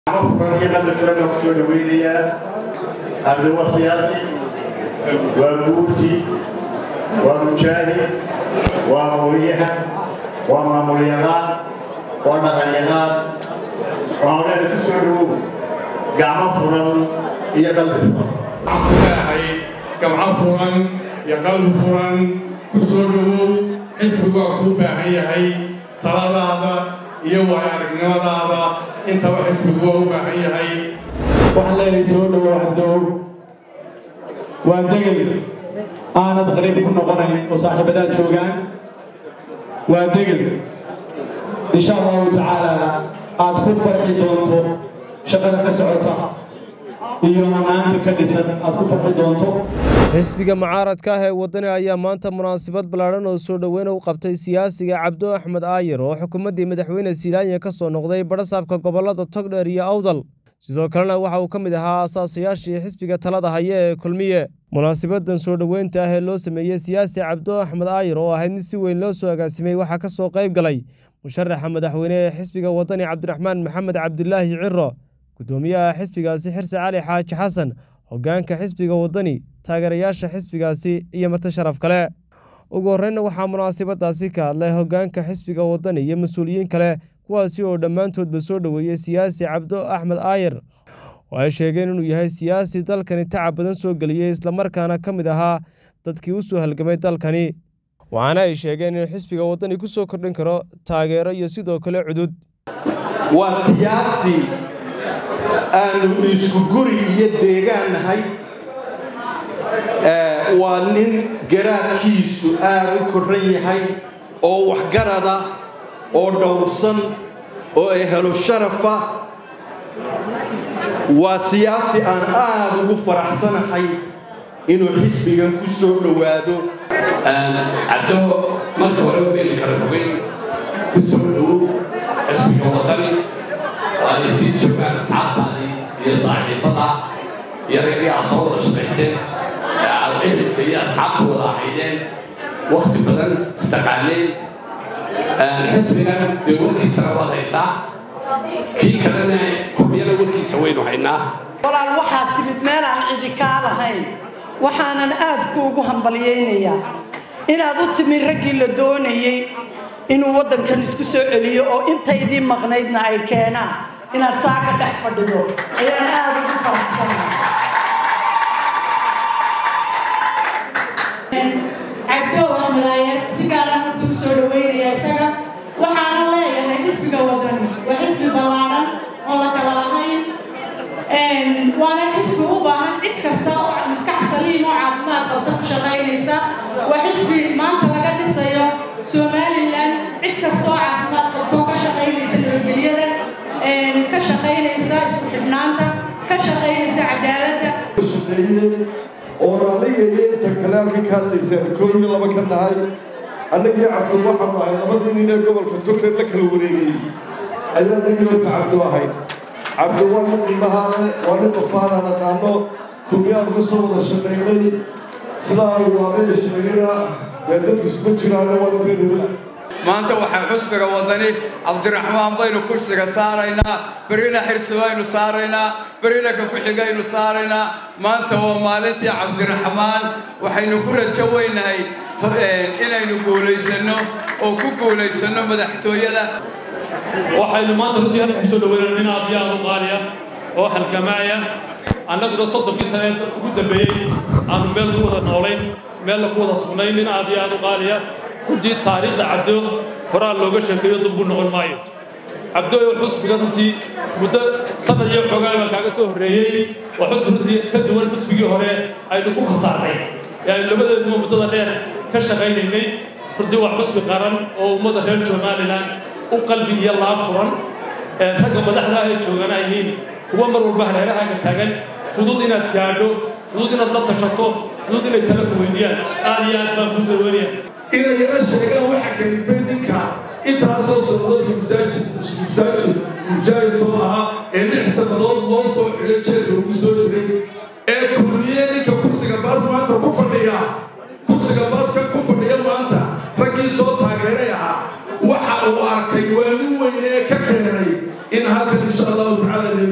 furaniyaqa masrana ku soo dhaweynayaa abdi waa siyaasi waa guurti waa mujaahid waa hooyahan waa maamulyaqaan waa dhaqanyaqaan waa hodheena ku soo dhawow gacmo furan iyo qalbi furan ahay gamco furan iyo qalbi furan ku soo dhawow xisbigu waa kuu baahan yahay taladaada iyo waay aragnimadaada intaba xisbigu waa u baahan yahay waxaan leeyahay soo dhawow haddow waa degel aanad qariib ku noqonayn oo saaxiibadaad joogaan waa degel insha allahu tacaala aad ku farxi doonto shaqada ka socota iyo ammaanta ka dhisan aad ku farxi doonto xisbiga mucaaradka ah ee waddani ayaa maanta munaasabad ballaadhan oo soo dhoweyna u qabtay siyaasiga cabdo axmed aayir oo xukuumaddii madaxweyne silaanya ka soo noqday badhasaabka gobollada togdheer iyo awdal sidoo kalena waxa uu ka mid ahaa asaasayaashii xisbiga talada haya ee kulmiye munaasabadan soo dhoweynta ah ee loo sameeyey siyaasi cabdo axmed aayir oo ahayd mid si weyn loo soo agaasimay waxaa ka soo qayb galay musharaxa madaxweyne ee xisbiga waddani cabdiraxmaan maxamed cabdilaahi ciro guddoomiyaha xisbigaasi xirse cali xaaji xasan hoggaanka xisbiga waddani taageerayaasha xisbigaasi iyo marti sharaf kale ugu horreynna waxaa munaasabadaasi ka hadlay hoggaanka xisbiga waddani iyo mas-uuliyiin kale kuwaasi oo dhammaantoodba soo dhoweeyey siyaasi cabdo axmed aayir oo ay sheegeen inuu yahay siyaasi dalkani tacab badan soo geliyey islamarkaana ka mid ahaa dadkii u soo halgamay dalkani waxaana ay sheegeen inuu xisbiga waddani ku soo kordhin karo taageero iyo sidoo kale cudud waa siyaasi aanu isku guri iyo deegaan nahay waa nin garaadkiisu aad u korran yahay oo waxgarada oo dhowrsan oo ehelo sharafa waa siyaasi aan aad ugu faraxsanahay inuu xisbigan ku soo dhowaado cabdo marka hore waynu kala fogeyn ku soo dhowow xisbiga waddani waana sii joogaan asxaabtaadii iyo saaxiibada iyo raggii aad soo wada shaqayseen ee aad ehelka iyo asxaabta wada ahaydeen wakti badan istaqaaneen xisbigan dee warkiisana waad haysaa kii kalena kuryana warkiisa waynu haynaa walaal waxaad timid meelaan cidi kaa lahayn waxaanan aad kuugu hambalyaynayaa inaad u timid raggii la doonayey inuu waddankan isku soo celiyo oo intaydii maqnaydna ay keenaan inaad saa ka dhex fadhido ayaan aad ugu faraxsanahay cabdo axmed aayar si gaaraan horta u soo dhaweynaya isaga waxaana leeyahay xisbiga wadani waa xisbi ballaadhan oo la kala lahayn waana xisbi u baahan cid kasta oo maskax saliim oo caafimaad qabta ku shaqaynaysa waa xisbi maanta laga dhisayo somalilan cid kasta oo caafimaad qabta oo ka shaqaynaysa nabadgelyada ka shaqaynaysa isku xidhnaanta ka shaqaynaysa cadaaladda oo raalligaya inta kale halka ka hadlaysaan koob iyo laba ka nahay annagii cabdo waxaanu ahay labadii nin ee gobolka togdheer la kala wareegayey ayaa nagiyoka cabdo ahayd cabdo waa nin qiimahaale waa nin qafaanaan aqaano kumyaan ka soo wada shaqaynay sidaa waabee sheegana dee dadku isku jiraana waa ninkeedula maanta waxaan xusbiga wadani cabdiraxmaan baynu kursiga saaraynaa berrina xirsi baynu saaraynaa berrina ka ku-xigaynu saaraynaa maanta waa maalintii cabdiraxmaan waxaynu ku rajo weynahay inaynu guulaysanno oo ku guulaysanno madaxtooyada waxaynu maanta runtii halka kusoo dhaweynaa nin aad iyo aad u qaaliya oo halgamaaya annaguna soddonkii sane ugu dambeeyey aanu meel ku wada noolayn meelna ku wada sugnayn nin aad iyo aad u qaaliya runtii taariikhda cabdo horaa looga sheekeeyo dubbu noqon maayo cabdo oo xusbiga runtii muddo sanad iyo xoogaa baa kaaga soo horreeyey waa xusbi runtii ka duwan xusbigii hore aynu ku khasaarnay ee aynu labadeeduba muddada dheer ka shaqaynaynay runtii waa xusbi qaran oo ummadda reer somalilan u qalbi iyo laab furan ragga madaxda ay joogaan ay yihiin kuwa mar walba hareerahaaga taagan fudud inaad gaadho fudud inaad la tashato fudud inay tala ku weydiiyaan aad iyo aad baan kuu soo weynaya inay yala sheegaan waxa kalifay ninka intaasoo socdadka masaajid masaajid mujaahid soo ahaa ee lix sannadood loo soo xidho jeedka ugu soo jiray ee kulmiye ninka kursiga baas maanta ku fadhiya kursiga baaska ku fadhiya maanta raggii soo taageeray ahaa waxa uu arkay waa nin weyn ee ka keenay in halkan insha allahu tacaala laynoo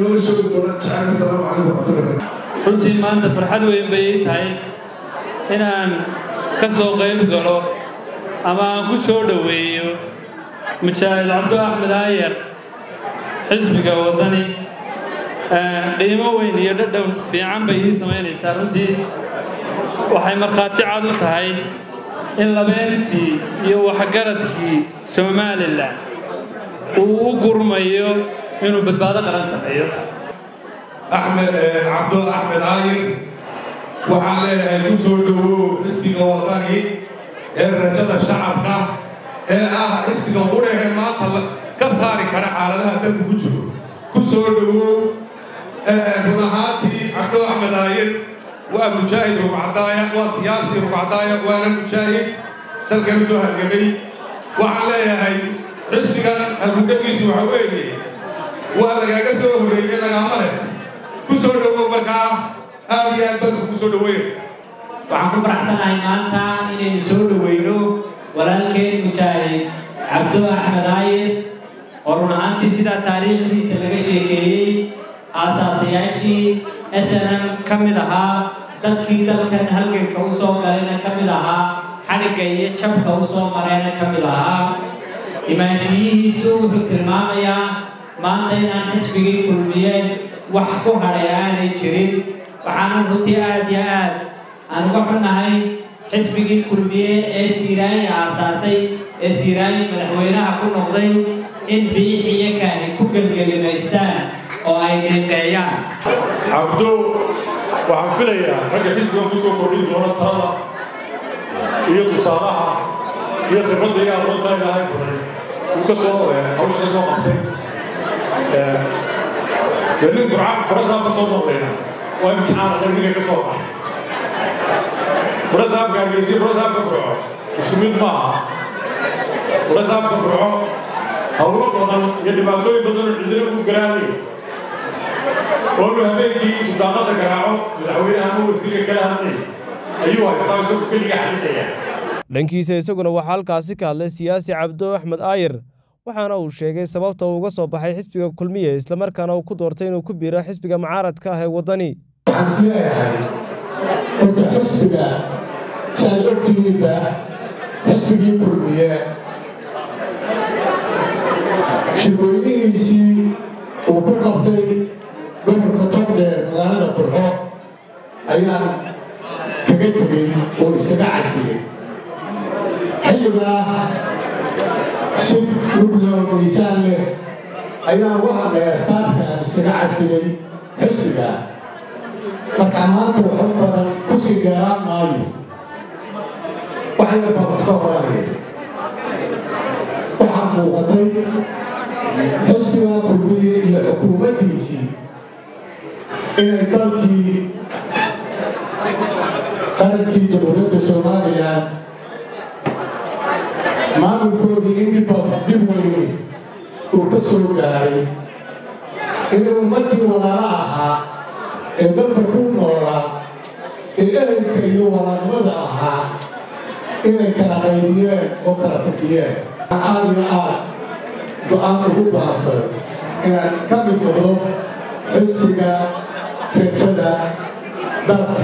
inooga sheegi doonaan jecel asalaamu calaykum waraxmatullahi runtii maanta farxad weyn bay ii tahay inaan ka soo qayb galo ama aan ku soo dhoweeyo mujaahid cabdo axmed aayar xisbiga waddani qiimo weyn iyo dhadhow fiican bay ii samaynaysaa runtii waxay markhaati cad u tahay in labeentii iyo waxgaradkii somalilan uu u gurmayo inuu badbaado qaran sameeyo axmed cabdo axmed aayir waxaan leeyahay ku soo dhowow xisbiga wadani ee rajada shacabka ee ah xisbiga qudhehe maanta ka saari kara xaaladaha dalku ku jiro ku soo dhowow run ahaantii cabdo axmed aayir waa mujaahid rugcadaaya waa siyaasi rugcadaaya waana mujaahid dalka u soo hargamay waxaan leeyahay xisbigan halgudhagiisu waxa weeye waa lagaaga soo horreeyey lagaama leh ku soo dhowow markaa aad iyo aad dadku ku soo dhoweyn waxaan ku faraxsanahay maanta inaynu soo dhoweyno walaalkeen mujaahid cabdo axmed aayir oo run ahaantii sidaa taariikhdiisa laga sheekeeyey aasaasayaashii snm ka mid ahaa dadkii dalkan halganka u soo galayna ka mid ahaa xadhigga iyo jabka u soo marayna ka mid ahaa imaanshiyihiisu wuxuu tilmaamayaa maanta inaan xisbigii kulmiyeen wax ku hadhay aanay jirin waxaana runtii aad iyo aad aan uga xunnahay xisbigii kulmiye ee siiraanyi aasaasay ee siiraanyi madaxweynaha ku noqday in biix iyo kaani ku gelgelimaystaan oo ay dhiiqeeyaan cabdo waxaan filayaa ragga xisbigan ku soo kordhin doona talada iyo tusaalaha iyo khibradda iyo aqoonta ilaahay baday uu ka soo hawsha ka soo qabtay dee nin burca burasaab ka soo noqdayna waa imtixaan qarniga ka soo baxay burasaabka hargeysi burasaabka burco isku mid ma aha burasaabka burco hawlo badan iyo dhibaatooyin badan oo cidina ugu garaadayo oonu habeenkii tudaaqada garaaco madaxweynaha ama wasiirka kala hadlay ayuu haystaa isagu keliga xalinaya dhankiisa isaguna waxaa halkaasi ka hadlay siyaasi cabdo axmed aayir waxaana uu sheegay sababta uu uga soo baxay xisbiga kulmiye islamarkaana uu ku doortay inuu ku biiro xisbiga mucaaradka ah ee waddani waxaan isleeyahay horta xisbiga saad ogtihiinba xisbigii kulmiye shirweynihiisii uu ku qabtay gobolka togdheer magaalada burco ayaan kaga tegey oo iskaga casiyey xilligaa si lugloo miisaan leh ayaan uga hadlay asbaabta aan iskaga casiyey xisbiga marka maanta waxu badan ku sii dheeraan maayo wax yar baa wax ka horanaya waxaa muuqatay xisbiga kulmiye iyo xukuumaddiisii inay dalkii qarankii jamhuuriyadda somalilan maamulkoodii in dhib weyne uu ka soo gaaray inay ummaddii walaala ahaa ee dalka ku noolaa ee ehelka iyo walaalnimada ahaa inay kala qaydiyeen oo kala fadhiyeen aad iyo aad go-aan ugu baansan inaan ka mid noqdo xisbiga rajada dalka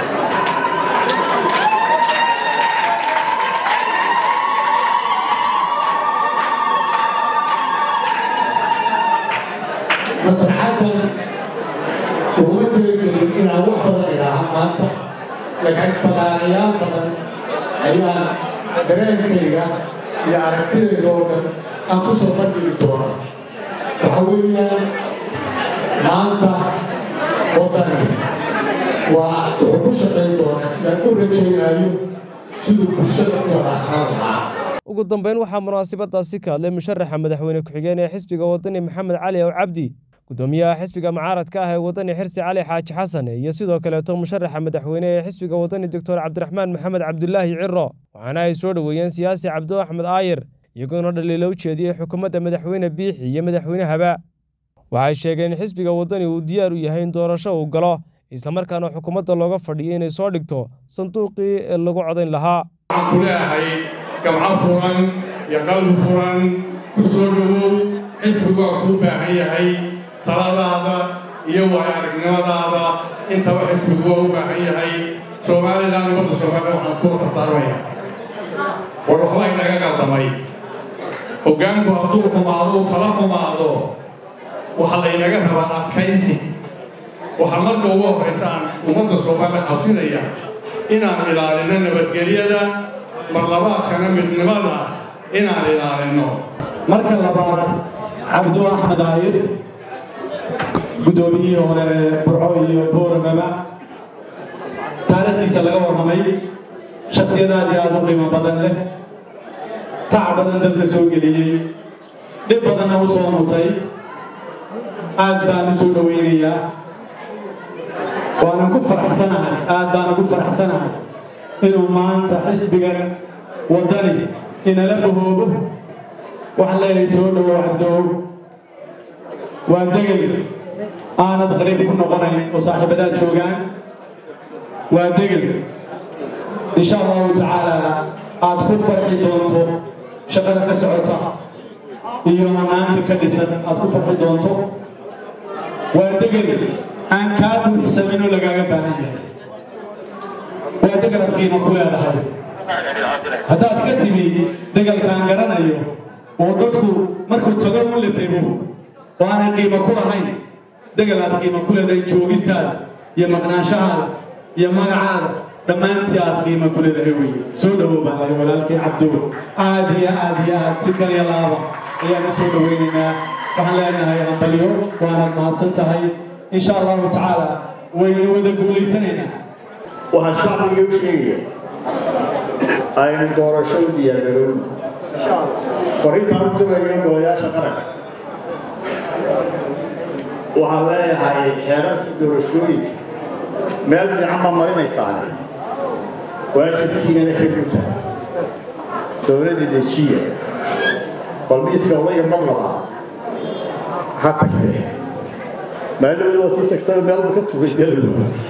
maslaxaddan uguma talagelin inaan wax badan idhaaha maanta laakiin fagaarayaal badan ayaan dareenkayga iyo aragtidayda oo dhan aan ku soo bandhigi doona waxa weeyaan maanta waddani waa wuxuu ku shaqayn doonaa sidaan u rajaynayo siduu bulshada u wada ahaan lahaa ugu dambeyn waxaa munaasabadaasi ka hadlay musharaxa madaxweyne ku-xigeen ee xisbiga waddani maxamed cali ow cabdi gudoomiyaha xisbiga mucaaradka ah ee waddani xirsi cali xaaji xasan iyo sidoo kaleeto musharaxa madaxweyne ee xisbiga waddani doctor cabdiraxmaan maxamed cabdulaahi ciro waxaana ay soo dhoweeyeen siyaasi cabdo axmed aayir iyagoona dhaliilo u jeediyey xukuumadda madaxweyne biixi iyo madaxweynehaba waxay sheegeen in xisbiga waddani uu diyaar u yahay in doorasho uu galo islamarkaana xukuumadda looga fadhiyo inay soo dhigto sanduuqii ee lagu codayn lahaa waxaan ku leeyahay gamco furan iyo qalbi furan ku soo dhowow xisbigu waa kuu baahan yahay taladaada iyo waay aragnimadaada intaba xisbigu waa u baahan yahay somalilan ummadda soomaaliya waxaan kula tartaarmaya war waxbaa inaga qaldamay hoggaanku hadduu xumaado uu tala xumaado waxaa laynaga rabaa adkaysi waxaa marka ugu horraysa aan ummadda soomaaliya xasinaya inaan ilaalino nabadgelyada marlabaadkana midnimada inaan ilaalino marka labaad cabdu axmed aayir guddoomiyihii hore burco iyo booramaba taariikhdiisa laga warramay shaksiyad aad iyo aad u qiimo badan leh tac badan dalka soo geliyey dhib badanna u soo mutay aad baan u soo dhowaynayaa waanan ku faraxsanahay aad baan ugu faraxsanahay inuu maanta xisbigan waddani inala bahoobo waxaan leeyahay soo dhowow cabdow waa degel aanad qariib ku noqonayn oo saaxiibadaad joogaan waa degel insha allahu tacaala aad ku farxi doonto shaqada ka socota iyo hanaanka ka dhisan aad ku farxi doonto waa degel aan kaa buuxsamin oo lagaaga baahan yahay waa degel aad qiimo ku leedahay haddaad ka timi degelkaan garanayo oo dadku markuu tago un la tego oo aanay qiimo ku lahayn degel aad qiimo ku leedahay joogistaada iyo maqnaanshahaada iyo magacaada dhammaantii aad qiimo ku leedahay wey soo dhowow baan lay walaalkii cabdo aad iyo aad iyo aad si kaliya laaba ayaan u soo dhowaynaynaa waxaan leenahay hambalyo waanaad mahadsan tahay insha allahu tacaala waynu wada guulaysanaynaa waxaan shacbiga u sheegaya aynu doorasho u diyaargaroon fariintaan u dirayo golayaasha qaranka waxaan leeyahay xeerarkii doorashooyinka meel fiican baa marinaysaane waajibkiinana ka guta soonada dejiya bal miiska odayga marlaba ha tagtee maalin waa sii tagtay meelba ka tugay galowga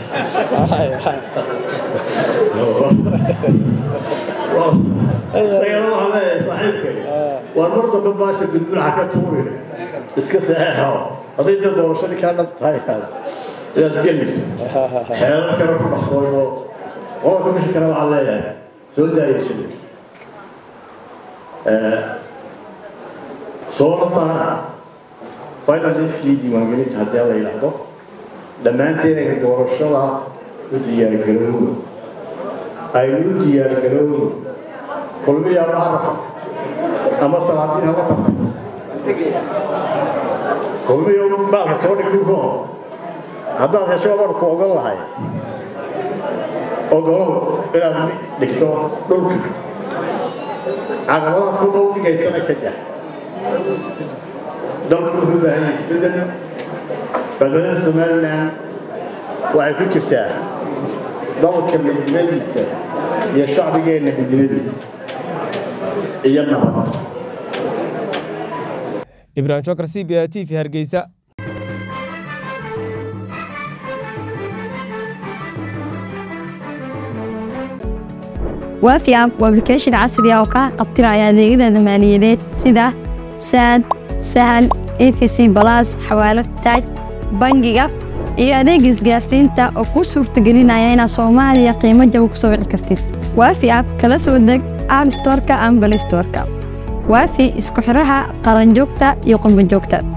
isagana waxaan leeyahay saaxiibkay waar mar dambe baasha gudbulaha ka tuurina iska saxeexo hadday dee doorashadii kaa dhab tahay inaad gelayso xeerar kale ku dhaqsoono qolada komishinkana waxaan leeyahay soo daaya shilin soona saara final liskii diiwaangelinta haddii la yidhaahdo dhammaanteen aynu doorashada u diyaargarowno aynu u diyaargarowno kulmiyaa ma harafta ama salaadiin hala tagta kulmiyo baalka soo dhig dhulko haddaad hesho waan ku ogon lahay ogolow inaad dhigto dhulka caqabadaad kuma u dhigaysana ka dah dalku wuxuu u baahan yahay isbeddel badbaadada somalilan waxay ku jirtaa dalka midnimadiisa iyo shacbigeenna midnimadiisa iyo nabad ibraahim jokar c b a t v hargeysa waafi app waa application casri ah oo kaa qabtiraya adeegyada maaliyadeed sida saad sahal efc balas xawaalad taaj bangiga iyo adeega isgaarsiinta oo kuu suurtagelinaya inaad soomaaliya qiimo jaba ku soo wici kartid waafi app kala soo deg app storeka ama balay storeka waafi isku xiraha qaranjoogta iyo qurbanjoogta